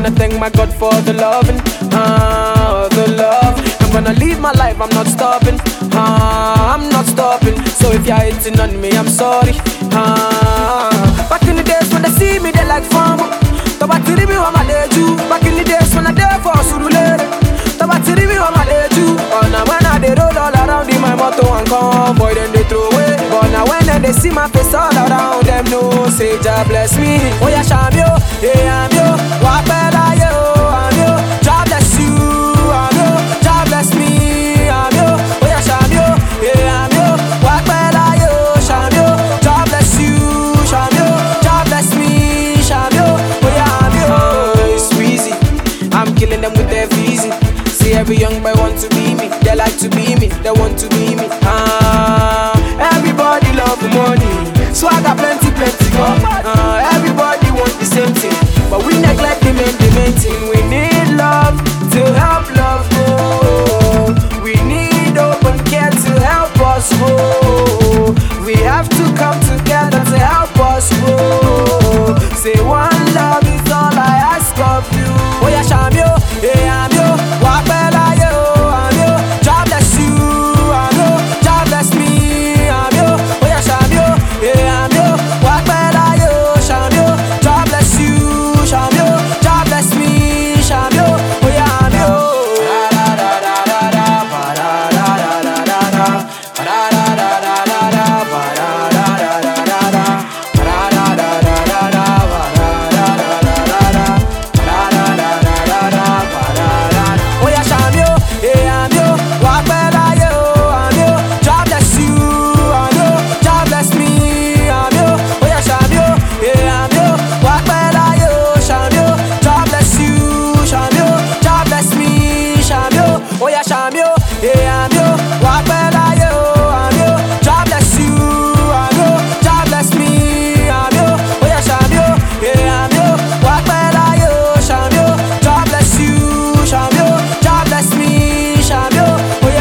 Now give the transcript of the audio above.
wanna thank my God for the loving, ah, the love. I'm gonna live my life, I'm not stopping, ah, I'm not stopping. So if you're hating on me, I'm sorry, ah. Back in the days when they see me, they like fun. Tọ́ba ti rí mi wọ́n máa lè jù. Back in the days when I dey for Surulere. Tọ́ba ti rí mi wọ́n máa lè jù. Ọ̀nà when I dey roll all around in my motor and convoy dem dey throw away. But na when dem dey see my face all around dem know say Jah bless me. Oya ṣàmì o, èèyàn mi o, wà á pẹ́ láyé o, àmì o. Jah bless you, àmì o. Jah bless me, àmì o. Oya ṣàmì o, èèyàn mi o, wà á pẹ́ láyé o, ṣàmì o. Jah bless you, ṣàmì o. Jah bless me, ṣàmì o. Oya àmì o. It's Weezy, I'm killing them with their easy. See every young boy want to be me, they like to be me, they want to be me. Ah, everybody love money, swagger plenty, plenty.